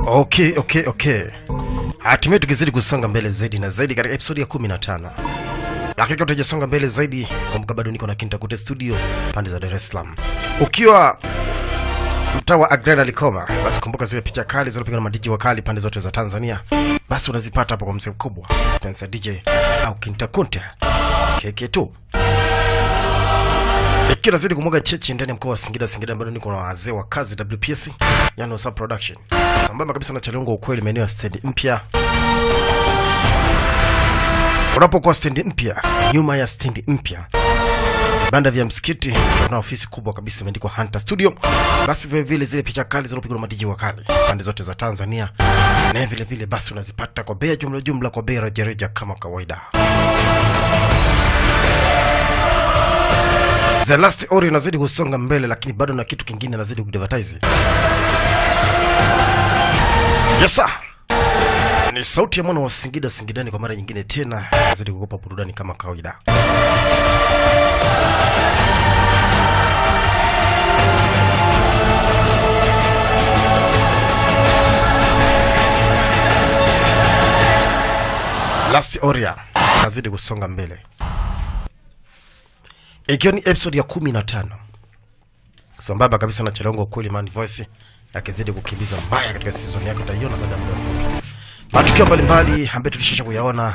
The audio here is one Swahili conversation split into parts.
Okay, okay, okay. Hatimaye tukizidi kusonga mbele zaidi na zaidi katika episodi ya 15. Lakini tutajasonga mbele zaidi, kumbuka bado niko na Kintakute studio pande za Dar es Salaam. Ukiwa mtaa wa Agrena Likoma, basi kumbuka zile picha kali zilizopigwa na madiji wakali pande zote za Tanzania, basi unazipata hapo kwa mzee mkubwa Spencer DJ au Kintakunte keke tu ikiwa nazidi kumwaga chechi ndani ya mkoa wa Singida. Singida bado niko na wazee wa kazi WPS, yani Wasa Production, sambamba kabisa na Chalongo ukweli, maeneo ya stendi mpya. Unapokuwa stendi mpya, nyuma ya stendi mpya vibanda vya msikiti na ofisi kubwa kabisa imeandikwa Hunter Studio. Basi vile vile zile picha kali zilizopigwa na madiji wakali pande zote za Tanzania, na vile vile basi unazipata kwa bei ya jumla jumla, kwa bei rejareja kama kawaida. The Last Ori inazidi kusonga mbele, lakini bado na kitu kingine nazidi kudvertise. Yes sir. Ni sauti ya mwana wa Singida Singidani kwa mara nyingine tena, nazidi kukupa burudani kama kawaida. Last Oria nazidi kusonga mbele ikiwa ni episode ya kumi na tano sambamba kabisa na Chalongo kweli man voice akizidi kukimbiza mbaya katika season yake, utaiona baada ya muda mfupi. Matukio mbalimbali ambayo tulishisha kuyaona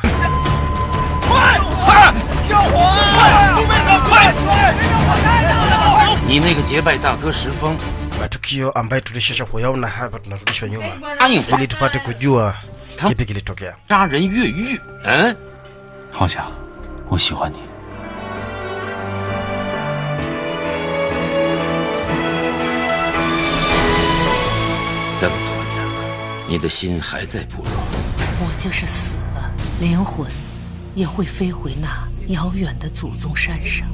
你那个结拜大哥石峰 matukio ambayo tulishisha kuyaona hapa, tunarudishwa nyuma 答应放 ili tupate kujua kipi kilitokea. 杀人越狱，嗯， 放下，我喜欢你。 这么多年了，你的心还在部落。 我就是死了，灵魂也会飞回那遥远的祖宗山上。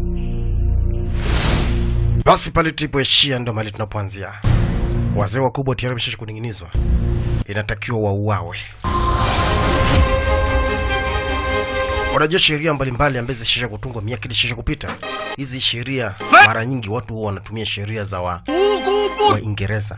Basi pale tulipoishia ndo mali tunapoanzia. Wazee wakubwa tayari wamesha kuning'inizwa, inatakiwa wauawe. Unajua sheria mbalimbali ambazo zishisha kutungwa miaka ilishisha kupita. Hizi sheria mara nyingi watu huwa wanatumia sheria za wa Waingereza.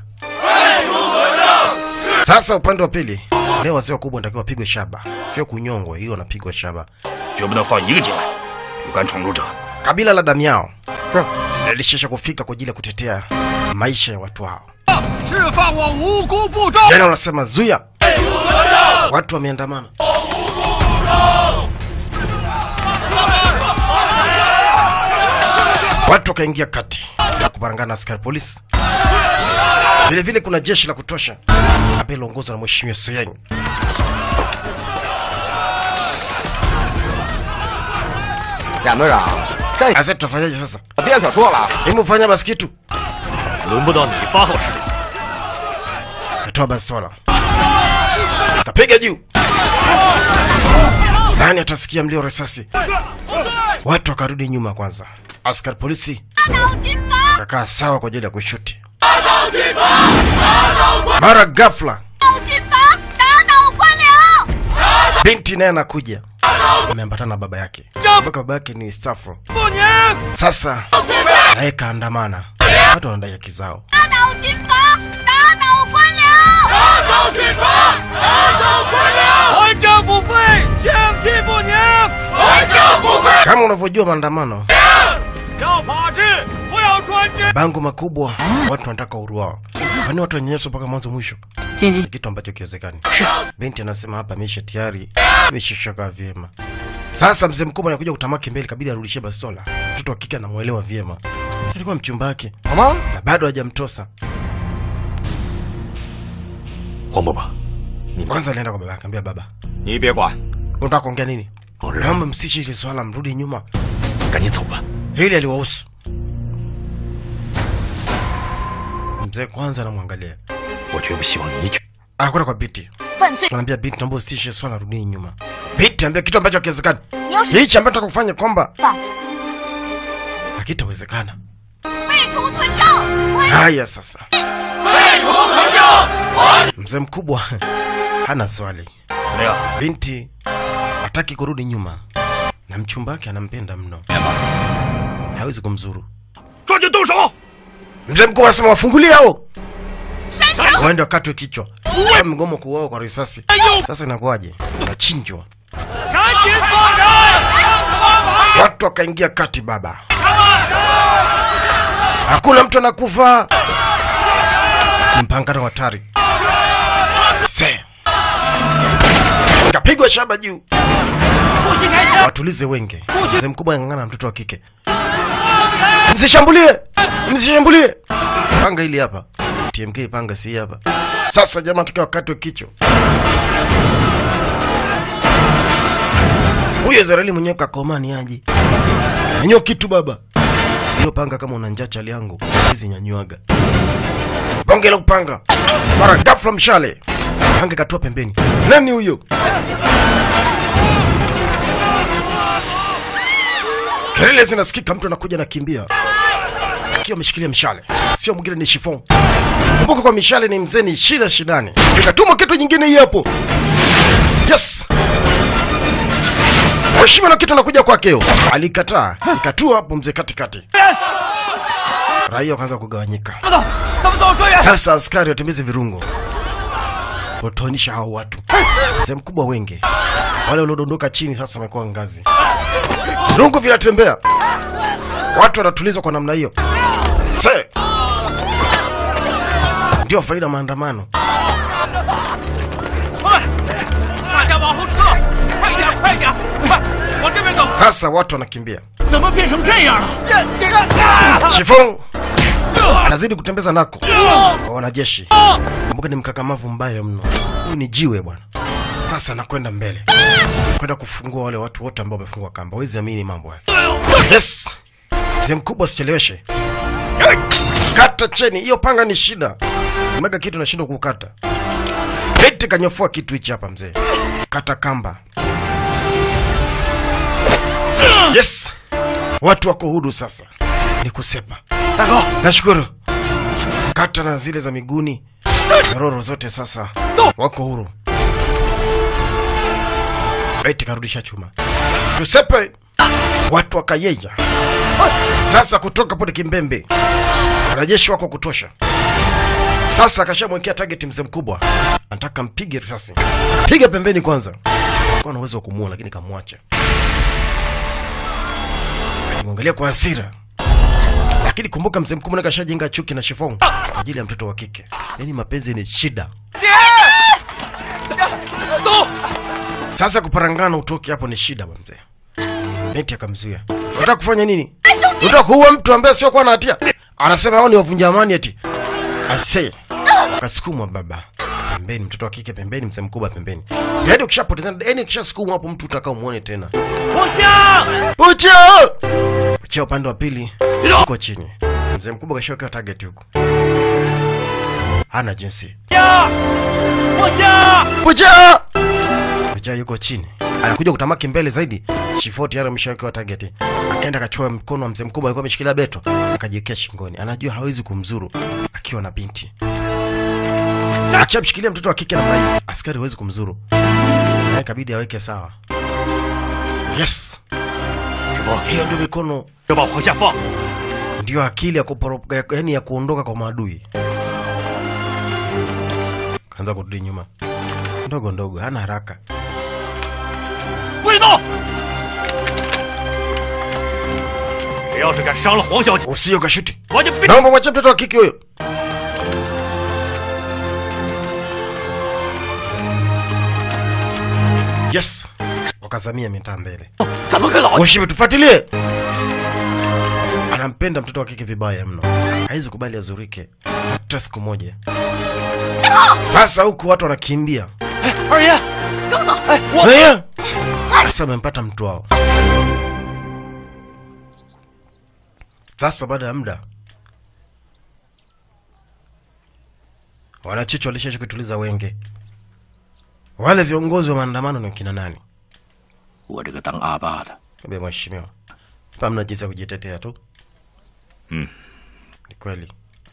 Sasa upande wa pili, leo wazee wakubwa wanatakiwa wapigwe shaba, sio kunyongwa. Hiyo wanapigwa shaba. 绝不能放一个进来。有敢闯入者， Kabila la Damiao lilishisha kufika kwa ajili ya kutetea maisha ya watu hao. 释放我无辜部众！ Jana wanasema zuia, watu wameandamana. Watu wakaingia kati na kuparangana na askari polisi. Vile vile kuna jeshi la kutosha ambaye liongozwa na mheshimiwa Soyeng. Sasa tutafanyaje sasa? 别可说了， Hebu fanya basi kitu. 轮不到你发号施令。 Katoa bastola kapiga juu. Nani atasikia mlio wa risasi? Watu wakarudi nyuma kwanza. Askari polisi kakaa sawa kwa ajili ya kushuti. Mara ghafla binti naye anakuja, ameambatana na baba yake. Kumbuka baba yake ni stafu. Sasa naye kaandamana, watu wanadai haki zao. 打倒军阀，打倒官僚！打倒军阀，打倒官僚！ 还政不废，相信不宁。 还政不废！ Kama unavyojua maandamano 要法治，不要专制。 bango makubwa, watu wanataka uhuru wao. Kwani watu wanyanyaswa mpaka mwanzo mwisho? 姐姐， Kitu ambacho kiwezekani. Binti anasema hapa ameisha tayari, imeshashaka vyema. Sasa mzee mkubwa anakuja kutamaki mbele, kabidi arudishie bastola. Mtoto wa kike anamwelewa vyema, Si alikuwa mchumba wake 好吗？ na bado hajamtosa. 黄伯伯， Kwanza alienda kwa baba yake, ambia baba, 你别管， unataka kuongea nini? Naomba msiche hili swala, mrudi nyuma. 赶紧走吧。 Hili aliwahusu. Mzee kwanza anamwangalia, 我绝不希望你去。 anakwenda kwa binti 犯罪！ Anaambia binti, naomba usitishe swala, rudini nyuma. Binti ambia kitu ambacho hakiwezekani. 你要是 Hichi ambacho nataka kufanya kwamba 犯， hakitawezekana. 废除屯政！我 Haya sasa, mzee mkubwa hana swali. 怎么样？ Binti hataki kurudi nyuma na mchumba wake anampenda mno, hawezi kumzuru. 抓紧动手！ Mzee mkubwa anasema wafungulie hao 山城 waende wakatwe kichwa. mgomo kuuawa kwa risasi. Sasa inakuwaje? Unachinjwa. 赶紧放人！ Watu wakaingia kati baba, hakuna mtu anakufa. Ni mpangano wa hatari. Se kapigwa shaba juu, watulize wenge. Mzee mkubwa ang'ang'ana na mtoto wa kike, msishambulie, msishambulie. Panga hili hapa, TMK panga si hii hapa. Sasa jamaa tukiwa wakati wa kichwa huyo Israeli mwenyewe kakomani aje nanyo kitu baba hiyo panga kama una njaa chali yangu hizi nyanywaga bonge la kupanga mara ghafla mshale panga katua pembeni nani huyo kelele zinasikika mtu anakuja nakimbia akiwa ameshikilia mshale sio mwingine ni shifon kumbuka kwa mishale ni mzee ni shida shidani ikatuma kitu nyingine hii hapo yes heshima na kitu anakuja kwakeo alikataa ikatua hapo mzee katikati raia wakaanza kugawanyika 怎么走，专员？ sasa askari watembeze virungo kutonisha hao watu mzee mkubwa wenge wale waliodondoka chini sasa wamekuwa ngazi virungo vinatembea watu wanatulizwa kwa namna hiyo se ndio faida maandamano 快！大家往后撤！快点，快点！快，往这边走！ sasa watu wanakimbia 怎么变成这样了？ 这这个， shifong anazidi kutembeza nako kwa wanajeshi kumbuka ni mkakamavu mbaya mno huyu ni jiwe bwana sasa anakwenda mbele kwenda kufungua wale watu wote ambao wamefungwa kamba wezi amini mambo haya yes mzee mkubwa usicheleweshe kata cheni hiyo panga ni shida umega kitu nashindwa kukata eti kanyofua kitu hichi hapa mzee kata kamba yes watu wako huru sasa ni kusepa 大哥， nashukuru kata na zile za miguuni nyororo zote sasa wako huru eti karudisha chuma tusepe watu wakayeya sasa kutoka pone kimbembe wanajeshi wako kutosha sasa akashamwekea target mzee mkubwa anataka mpige risasi piga pembeni kwanza kuwa na uwezo wa kumuua lakini kamwacha alimwangalia kwa hasira lakini kumbuka mzee mkubwa naye kashajenga chuki na shifong kwa ajili ya mtoto wa kike yaani mapenzi ni shida 走！ sasa kuparangana utoke hapo ni shida bwa mzee neti akamzuia unataka kufanya nini unataka kuua mtu ambaye siokuwa na hatia anasema hao ni wavunja amani eti ase akasukumwa baba pembeni mtoto wa kike pembeni mzee mkubwa pembeni yaani ukishapoteza yaani ukishasukumwa hapo mtu utakao muone tena 步枪！ pucha pucha upande wa pili uko chini mzee mkubwa kashawekewa target huko hana jinsi 枪！步枪！ Pucha! Pucha yuko chini anakuja kutamaki mbele zaidi shifoti yara ameshawekewa target akaenda akachoa mkono wa mzee mkubwa alikuwa ameshikilia beto akajiwekea shingoni anajua hawezi kumzuru akiwa na binti akishamshikilia mtoto wa kike namna hii askari hawezi kumzuru naye kabidi aweke sawa yes 师傅， hiyo ndio mikono 要把我往下放。 ndio akili ya kuporoka yani ya kuondoka kwa maadui kaanza kurudi nyuma ndogo ndogo hana haraka 不许动！谁要是敢伤了黄小姐， usije ukashuti 我就必 naomba mwache mtoto wa kike huyo yes wakazamia mitaa mbele 怎么个老？ Mheshimiwa, tufuatilie. Anampenda mtoto wa kike vibaya mno, hawezi kubali azurike hata siku moja. Sasa huku watu wanakimbia 二爷， Eh, sasa wamempata mtu wao. Sasa baada ya muda wanachicho walishaisha kutuliza wenge. Wale viongozi wa maandamano ni kina nani? 我这个当阿爸的， Ambia mheshimiwa, hapa mna jinsi ya kujitetea tu. Mm. Ni kweli.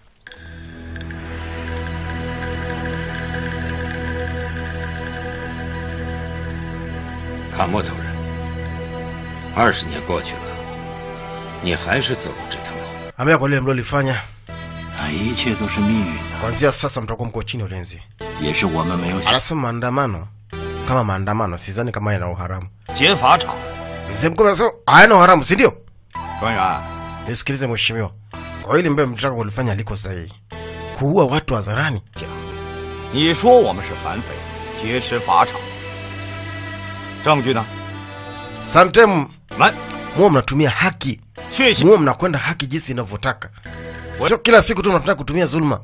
卡莫头人，二十年过去了，你还是走的这条路。 Ambia kwa lile mlilofanya, 啊，一切都是命运呐、 kuanzia sasa mtakuwa mko chini ya ulinzi. 也是我们没有想。 Anasema maandamano kama maandamano, sidhani kama yana uharamu. 劫法场， Mzee mkubwa anasema hayana uharamu, si ndio? 专员， Nisikilize mheshimiwa, kwa hili mbele mtaka kulifanya liko sahihi, kuua watu hadharani. 你说我们是反匪，劫持法场，证据呢？ Sometime 来， muwe mnatumia haki, 确信 muwe mnakwenda haki jinsi inavyotaka, sio kila siku tu mnataka kutumia dhuluma.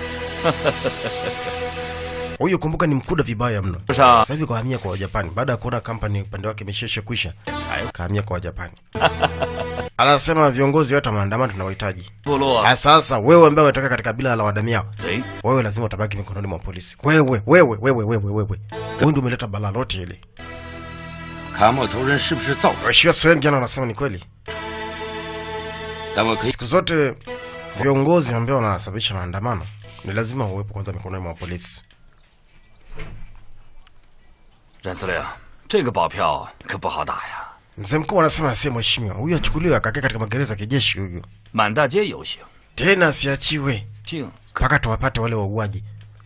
Huyu kumbuka ni mkuda vibaya mno. 上 Sasa hivi kahamia kwa Wajapani baada ya kuona kampani upande wake imesheshe kwisha, 财 kahamia kwa Wajapani. Anasema viongozi wote wa maandamano tunawahitaji. 部落 Ah, Sasa wewe ambaye unatoka katika kabila la Wadamiao, 贼， wewe lazima utabaki mikononi mwa polisi. Wewe wewe wewe wewe wewe, wewe ndio umeleta balaa lote hili. 卡莫头人是不是造反？ Waheshimiwa Swen jana wanasema ni kweli, 但我可以 siku zote viongozi ambao wanasababisha maandamano ni lazima uwepo kwanza mikononi mwa polisi. 任司令，这个保票可不好打呀。 Mzee mkuu anasema asiye mheshimiwa, huyu achukuliwe akakaa katika magereza ya kijeshi huyu, 满大街游行， tena asiachiwe 竟 mpaka tuwapate wale wauaji.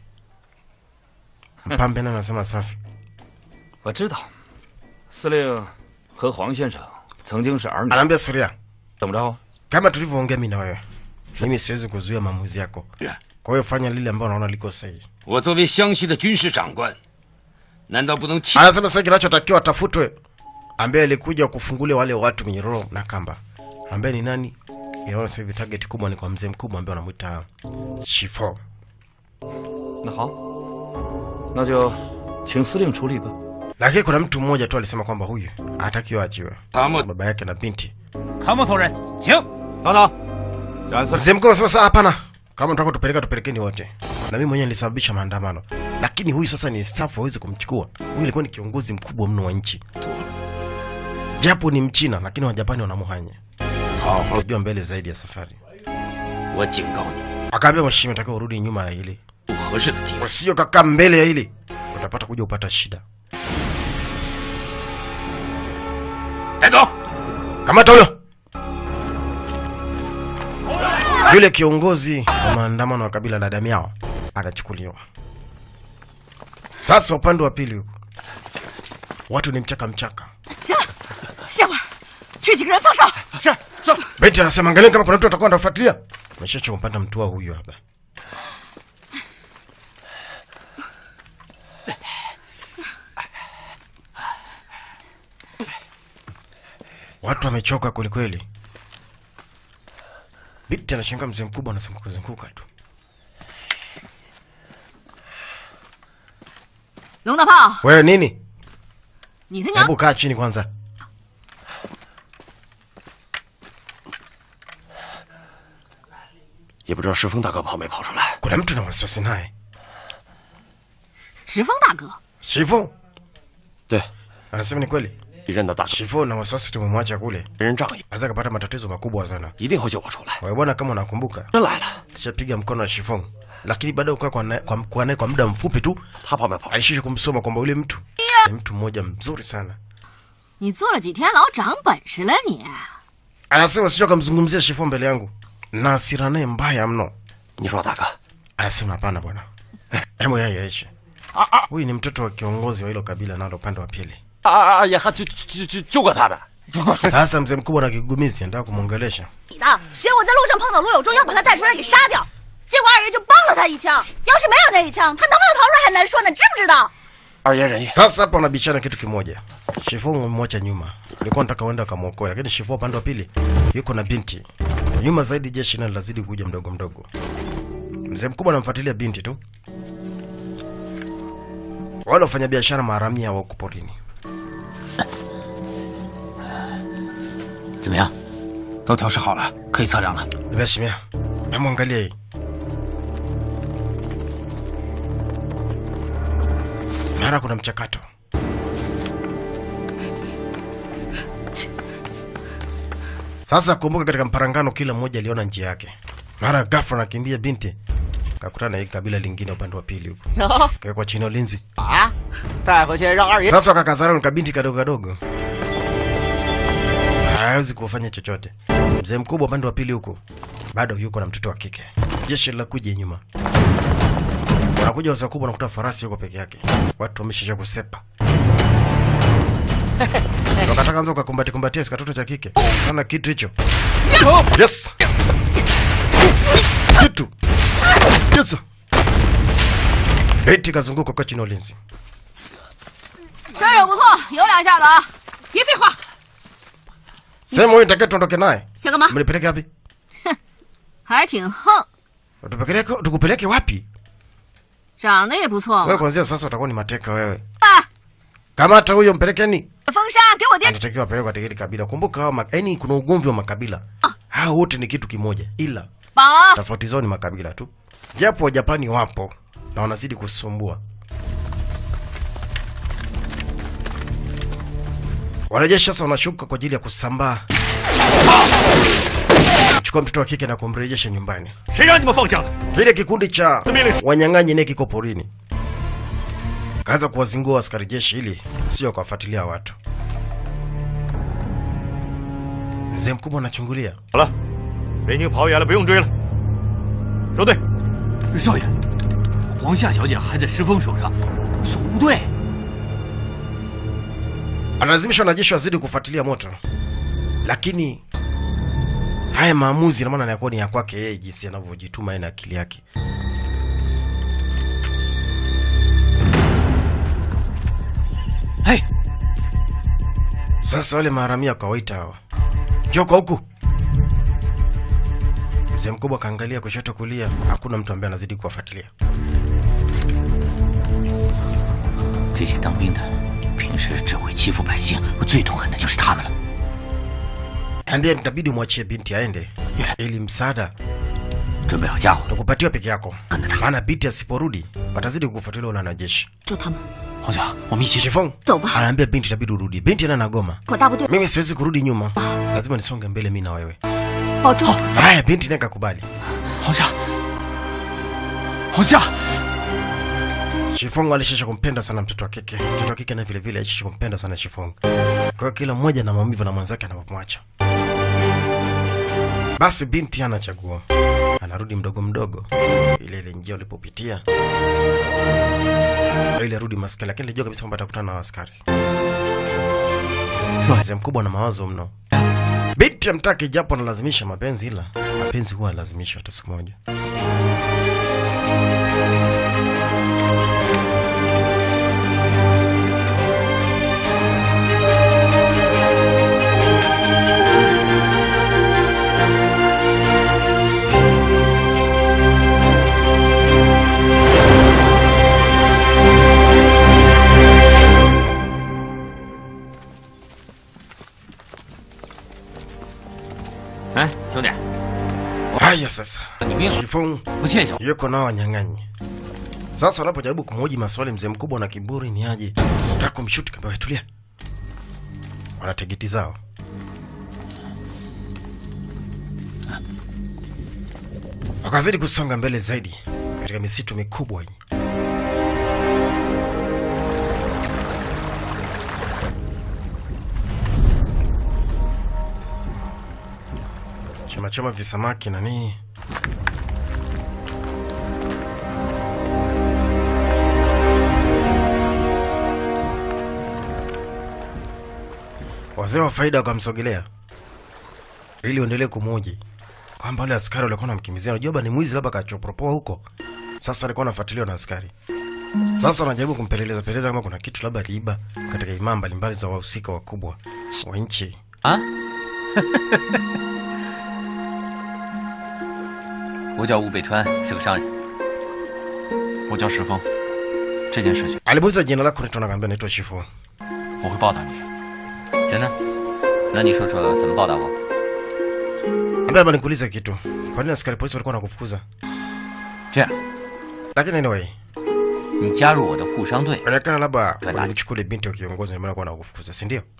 Mpambe naye anasema safi. 我知道，司令和黄先生曾经是儿女， Anaambia Suria, 怎么着？ kama tulivyoongea mimi na wewe, mimi siwezi kuzuia maamuzi yako, 是 kwa hiyo fanya lile ambalo unaona liko sahihi. 我作为湘西的军事长官，难道不能弃？ Anasema sasa kinachotakiwa atafutwe ambaye alikuja kufungulia wale watu minyororo na kamba, ambaye ni nani? Inaona sasa hivi target kubwa ni kwa mzee mkubwa ambaye anamwita Shifo. 那好，那就请司令处理吧。 Lakini kuna mtu mmoja tu alisema kwamba huyu hatakiwa achiwe, 卡莫 baba yake na binti. 参谋头人，请等等。冉司令， Mzee mkuu anasema sasa, hapana, kama mtaka tupeleka tupelekeni wote, na mimi mwenyewe nilisababisha maandamano, lakini huyu sasa ni staff, hawezi kumchukua huyu. Alikuwa ni kiongozi mkubwa mno wa nchi, japo ni Mchina, lakini Wajapani wanamuhanya. 好好， Unajua mbele zaidi ya safari. 我警告你， Akaambia mheshimiwa, nataka urudi nyuma ya hili, 不合适的地方。 usije kakaa mbele ya hili, utapata kuja upata shida. 带走。 Kamata huyo yule kiongozi wa maandamano wa kabila la Damiao anachukuliwa. Sasa upande wa pili huko watu ni mchaka mchaka. 歇会儿，去几个人放哨。 是是， Beti anasema angalia kama kuna mtu atakuwa anafuatilia. Meshacha kumpata mtua huyu hapa. Watu wamechoka kwelikweli. Binti anashangaa mzee mkubwa anazunguka zunguka tu. 龙大炮， Wewe nini? 你他娘 Hebu kaa chini kwanza. 也不知道石峰大哥跑没跑出来。 Kuna mtu na wasiwasi naye. 石峰大哥， Shifu 对， anasema ni kweli. 一任的大哥 Shifu na wasiwasi tumemwacha kule. 为人仗义， Anaweza kapata matatizo makubwa sana. 一定会救我出来。 Wewe bwana, kama unakumbuka, 真来了， shapiga mkono wa Shifong, lakini baada ya kukaa kwa naye kwa, kwa, naye kwa muda mfupi tu 他跑没跑出来？ alishisha kumsoma kwamba yule mtu ni mtu mmoja mzuri sana. 你坐了几天牢，长本事了你？ Anasema sio kumzungumzia Shifong mbele yangu, na hasira naye mbaya mno. 你说大哥， Anasema hapana bwana, hebu yeye yaishe. Huyu ni mtoto wa kiongozi wa hilo kabila nalo upande wa pili. 啊啊啊！也还救救救救过他的。 Sasa mzee mkubwa na kigumizi anataka kumwongelesha. 你的，结果在路上碰到卢有忠，要把他带出来给杀掉，结果二爷就帮了他一枪。要是没有那一枪，他能不能逃出来还难说呢，知不知道？ 二爷仁义， Sasa hapa wanabishana kitu kimoja. Shifo umemwacha nyuma, ulikuwa nataka uenda ukamwokoa, lakini Shifo upande wa pili yuko na binti. Nyuma zaidi jeshi nalo lazidi kuja mdogo mdogo. Mzee mkubwa anamfuatilia binti tu. Wale wafanya biashara maharamia wa huko porini. 怎么样？都调试好了，可以测量了。 Nimeshimia. Hebu angalia hii. Mara kuna mchakato. Sasa kumbuka, katika mparangano kila mmoja aliona njia yake. Mara ghafla anakimbia binti, kakutana na hii kabila lingine upande wa pili huko, kawekwa chini ya ulinzi. 啊，带回去让二爷 Sasa wakakazana ni kabinti kadogo kadogo, hawezi kufanya chochote. Mzee mkubwa upande wa pili huko bado yuko na mtoto wa kike. Jeshi la kuja nyuma. Wanakuja wazee wakubwa, wanakuta farasi yuko peke yake, watu wameshisha kusepa. Wakataka anza ukakumbati kumbatia katoto cha kike sana kitu hicho. Yes. Kitu. Yes. Beti kazunguka kwa chini ya ulinzi. 身手不错，有两下子啊！别废话， Sema wewe nitakia tuondoke naye. 想干嘛？ Mnipeleke wapi? 还挺横， Tupeleke tukupeleke wapi? 长得也不错 Wewe 嘛。 kwanzia sasa utakuwa ni mateka wewe. 啊， Kamata huyo mpelekeni. 风山给我爹 Anatakiwa apelekwe katika hili kabila. Kumbuka hao ma- yaani kuna ugomvi wa makabila. Hao wote ni kitu kimoja ila 绑了啊！ tofauti zao ni makabila tu. Japo Wajapani wapo na wanazidi kusumbua. Wanajeshi sasa wanashuka kwa ajili ya kusambaa, chukua mtoto wa kike na kumrejesha nyumbani. 谁让你们放下的？ Kile kikundi cha wanyang'anyi ne kiko porini, kaanza kuwazingua askari jeshi ili sio kuwafuatilia watu. Mzee mkubwa anachungulia. 好了，北京跑远了，不用追了。收队。 少爷，皇夏小姐还在石峰手上，守不对。 analazimisha wanajeshi wazidi kufuatilia moto, lakini haya maamuzi namaana yanakuwa ni ya kwake yeye, jinsi anavyojituma yeye na akili yake. Hey, Sasa wale maharamia wakawaita hawa, njoo kwa huku. Mzee mkubwa akaangalia kushoto kulia, hakuna mtu ambaye anazidi kuwafuatilia. 这些当兵的，平时只会欺负百姓，我最痛恨的就是他们了。 Ambia itabidi umwachie binti aende, ili msaada 准备好家伙， tukupatiwa peke yako, maana binti asiporudi watazidi kukufuatilia wale wanajeshi. 救他们， 皇下，我们一起去。 Chifong 走吧。 anaambia binti itabidi urudi. Binti ana nagoma, 我大部队 mimi siwezi kurudi nyuma, lazima nisonge mbele mimi na wewe. 保重。 Haya, binti naye kakubali. 皇下，皇下， Shifong alishisha kumpenda sana mtoto wa kike, mtoto wa kike na vile vile alishisha kumpenda sana Shifong. Kwa hiyo kila mmoja na maumivu na mwenzake anapomwacha. Basi binti hana chaguo, anarudi mdogo mdogo, ile ile njia ulipopitia ili arudi maskani, lakini alijua kabisa kwamba atakutana na askari. Mzee mkubwa na mawazo mno. Binti amtaki japo analazimisha mapenzi, ila mapenzi huwa lazimishwa hata siku moja. 哎，兄弟， Haya sasa, 你命了， Shifong 不欠小。 yuko nao wanyang'anyi. Sasa wanapojaribu kumhoji maswali, mzee mkubwa na kiburi ni aje, nataka kumshuti kamba tulia, wana tegeti zao. Wakazidi kusonga mbele zaidi katika misitu mikubwa hii. Choma choma visamaki na nini. Wazee wa faida wakamsogelea ili uendelee kumhoji kwamba wale askari walikuwa wanamkimbizia, unajua baba ni mwizi, labda kachopropoa huko. Sasa alikuwa anafuatiliwa na askari. Sasa wanajaribu kumpeleleza peleleza kama kuna kitu labda aliiba katika imaa mbalimbali za wahusika wakubwa wa nchi. 啊？我叫吴北川，是个商人。 我叫石峰，这件事情 Alimuuliza jina lako, naitwa nakaambia naitwa Shifu. 我会报答你。 真的？那你说说怎么报答我？ Ambia labda nikuulize kitu, kwa nini askari polisi walikuwa wanakufukuza? 这样， Lakini anyway, 你加入我的护商队， inaonekana labda Twende. walimchukua ile binti wa kiongozi, ndio maana walikuwa wanakufukuza, si ndio?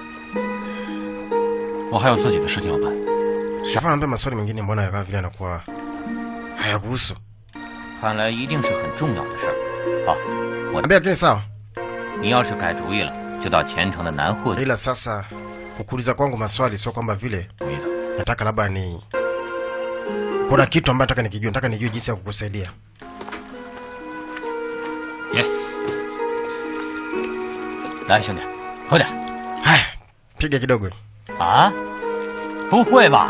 我还有自己的事情要办。 Shifu anaambia maswali mengine, mbona kama vile anakuwa hayakuhusu. 看来一定是很重要的事儿。好，我 Ambia lakini sawa, 你要是改主意了，就到前城的南货去。 ila sasa kukuuliza kwangu maswali sio kwamba vile nataka labda ni kuna kitu ambacho nataka nikijua, nataka nijue jinsi ya kukusaidia. 来，兄弟，喝点。 Haya, piga kidogo. 啊？不会吧？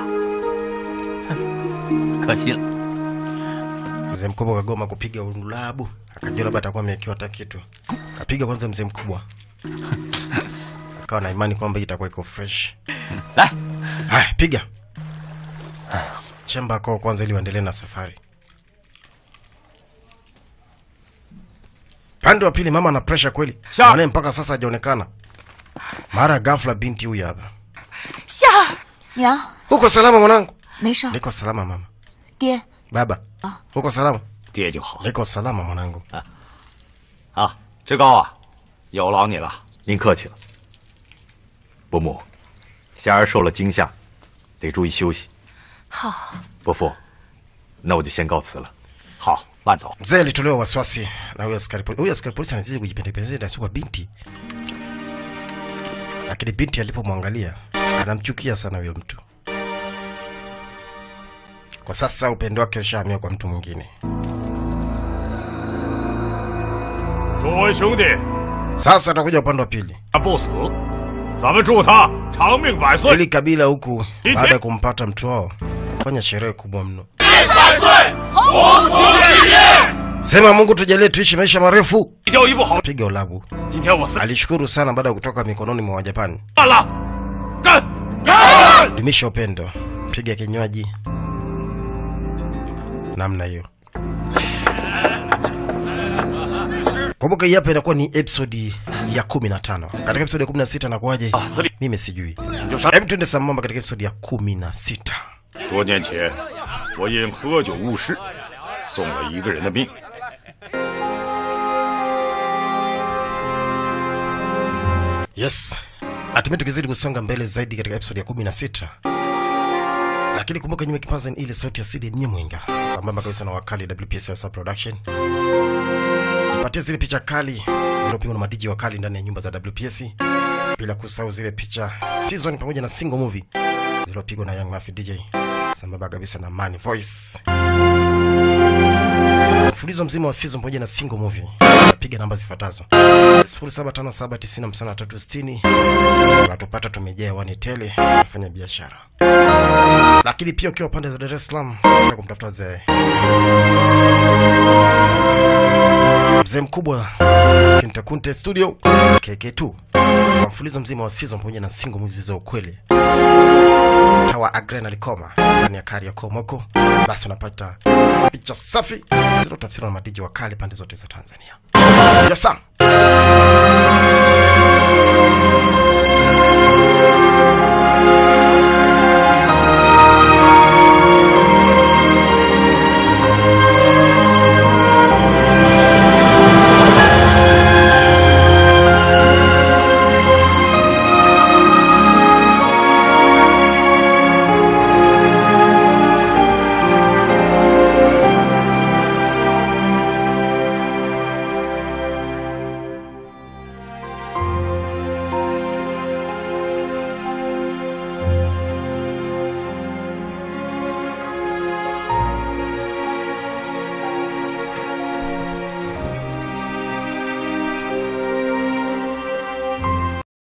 哼，可惜了。 Mzee mkubwa kagoma kupiga undulabu, akajua labda atakuwa amewekewa hata kitu. Kapiga kwanza mzee mkubwa, akawa na imani kwamba hii itakuwa iko fresh. 来， Haya, piga chemba koo kwanza, ili waendelee na safari. Pande wa pili, mama ana pressure kweli, Sha- mwanae mpaka sasa hajaonekana. Mara ghafla binti huyu hapa. 夏儿，娘， Uko salama mwanangu? 没事儿， Niko salama mama. 爹， Baba, uko salama? 爹就好 Niko salama mwanangu. 啊。志高啊，有劳你了。 您客气了。伯母，霞儿受了惊吓，得注意休息。 好， 伯父，那我就先告辞了。 好，慢走。 Mzee alitolewa wasiwasi na huyo askari polisi. Huyo askari polisi anazidi kujipendekeza kwa binti, lakini binti alipomwangalia anamchukia sana huyo mtu. Kwa sasa upendo wake ushahamia kwa mtu mwingine. 诸位兄弟， Sasa tutakuja upande wa pili. 他不死，咱们祝他长命百岁。 Hili kabila huku baada ya kumpata mtu wao fanya sherehe kubwa mno. Sema Mungu tujalie tuishi maisha marefu. 教一不好， Piga ulabu. 今天我死 Alishukuru sana baada ya kutoka mikononi mwa Wajapani. 干了，干干！ dumisha upendo, piga kinywaji namna hiyo. Kumbuka hii hapa inakuwa ni episodi ya 15. Katika episodi ya 16 nakuwaje? 司令 Mimi sijui. 你就上。 Hem, tuende sambamba katika episodi ya 16. 多年前，我因喝酒误事，送了一个人的命。 Yes, hatimaye tukizidi kusonga mbele zaidi katika episodi ya 16. Lakini kumbuka nyuma kipaza ni ile sauti ya Sidi Nyemwenga sambamba kabisa na wakali WPS Wasa Production. Patia zile picha kali zilizopigwa na madiji wakali ndani ya nyumba za WPS, bila kusahau zile picha season pamoja na single movie zilizopigwa na Young Mafia DJ sambamba kabisa na Money Voice. Mfululizo mzima wa season pamoja na single movie. Piga namba zifuatazo 0757905360 unatupata tumejaa hewani tele, tunafanya biashara. Lakini pia ukiwa pande za Dar es Salaam unaweza kumtafuta mzee mzee mkubwa Kintakunte Studio KK2 kwa mfululizo mzima wa season pamoja na single movies za ukweli tawa Agrena Likoma ndani ya kari ya Komoko, basi unapata picha safi zilizotafsiriwa na madiji wakali pande zote za Tanzania. Yes, sir.